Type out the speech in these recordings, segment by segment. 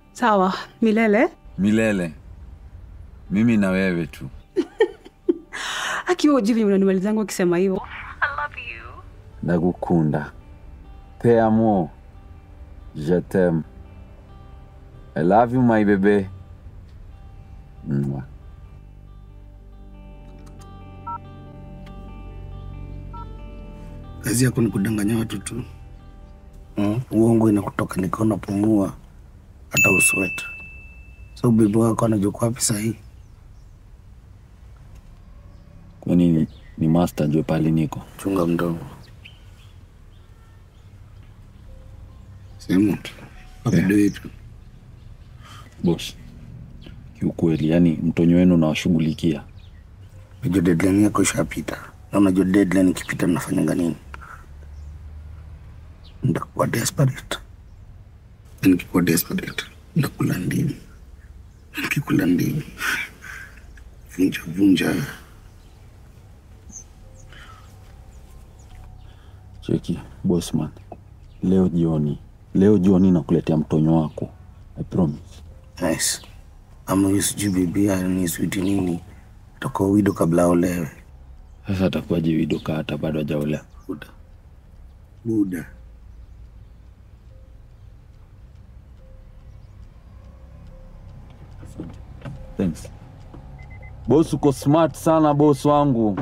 Sawa, milele. Milele. Mimi na wewe tu. Akiwa ujivi unanimalizangu akisema hivyo. Nakukunda. Te amo. Je t'aime. I love you my baby. Mwah. Kazi yako ni kudanganya watu tu. Mm, uongo inakutoka nikiwa unapumua hata usweta. So bibi wako anajua kwa wapi sahii? Kwa nini ni master jua pale niko? Chunga mdomo. Sehemu wapido yetu. Boss. Kiukweli, yani mtonyo wenu nawashughulikia. Unajua deadline yako ishapita, na unajua deadline ikipita mnafanyanga nini? Ndakuwa desperate. Na Nikikuwa desperate ndakula ndimu, Na nikikula ndimu vunja vunja Cheki, bossman. Leo jioni, leo jioni nakuletea mtonyo wako. I promise. Nice. Ama huyu sijui bibi ni switi nini, toka wido kabla aolewe. Sasa atakuwaje widoka hata bado hajaolewa? Buda. Buda. Thanks. Boss, uko smart sana boss wangu.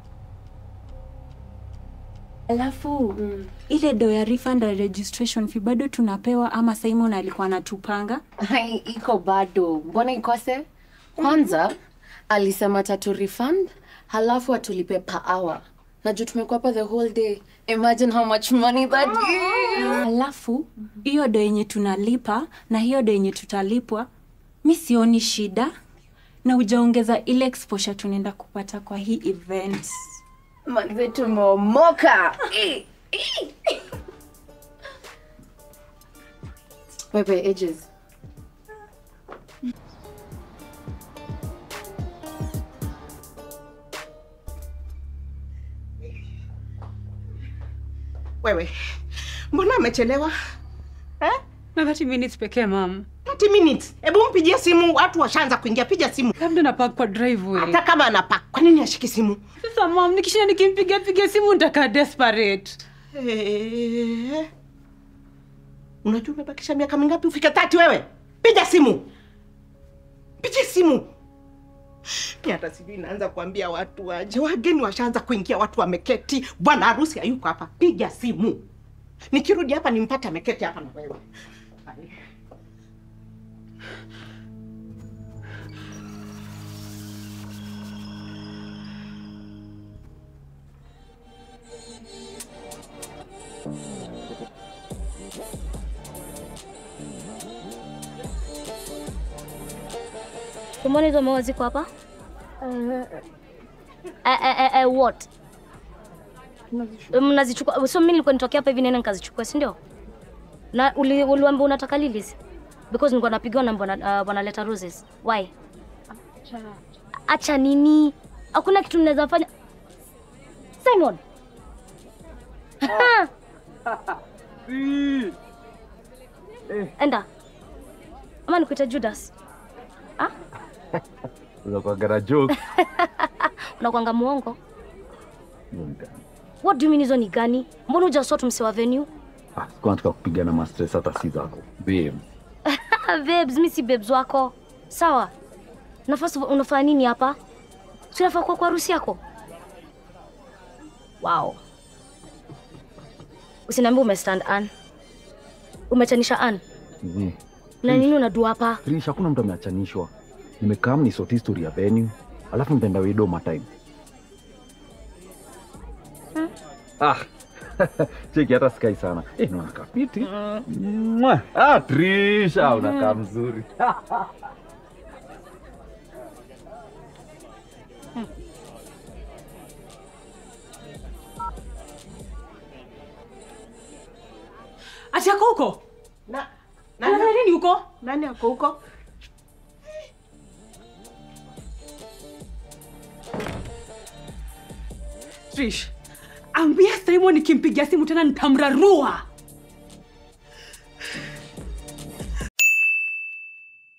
Alafu ile do ya refund and registration fee bado tunapewa ama Simon alikuwa anatupanga? Hai, iko bado. Mbona ikose? Kwanza alisema tatu refund, halafu atulipe per hour. Na juu tumekuwa hapa the whole day. Imagine how much money that is. Alafu hiyo do yenye tunalipa na hiyo do yenye tutalipwa, mi sioni shida, na ujaongeza ile exposure tunaenda kupata kwa hii event. Manze tumeomoka. Eh, eh. Wewe ages. Wewe, mbona amechelewa eh? Na 30 minutes pekee mam. 30 minutes. Hebu mpigie simu, watu washaanza kuingia. Piga simu, Labda napark kwa driveway. hata kama anapak. Kwa nini ashiki simu? Sasa mam, nikishinda nikimpiga piga simu nitakaa desperate. Eh, unajua umebakisha miaka mingapi ufike tati wewe? Piga simu, piga simu. Mi hata sijui naanza kuambia watu waje, wageni washaanza kuingia, watu wameketi, bwana harusi hayuko hapa. Piga simu, nikirudi hapa nimpate ameketi hapa na wewe. Ai. Umeona hizo maua ziko hapa? Eh, eh, eh, eh, what? Mnazichukua? So mimi nilikuwa nitokea hapa hivi nene nikazichukua, si ndio? Na uli, uliambia unataka lilies? Because nilikuwa napigiwa na bwana uh, bwana Leta Roses. Why? Acha nini? Hakuna kitu mnaweza fanya. Simon. Enda. Ama nikuita Judas. Unakuagara joke. Unakwanga muongo. What do you mean hizo ni gani? Mbona hujasort mse wa venue? Ah, sikuwa nataka kupigana ma stress hata si zako. Babe. Ah, babes, mi si babes wako. Sawa. Nafasi unafanya nini hapa? Si unafaa kuwa kwa harusi yako? Wow. Usiniambie umestand Ann. Umechanisha Ann. Zi. Na nini unadua hapa? Trish, hakuna mtu ameachanishwa. Nimekaa ni sort history ya venue, alafu nitaenda wido matime. Ah. Cheki hata sikai sana. Eh, naona kapiti. Mwah. Ah, Trish, ah, unakaa mzuri. Ati ako huko? Na, Anafanya nini huko? nani ako huko? Trish, ambia Simon nikimpigia simu tena nitamrarua.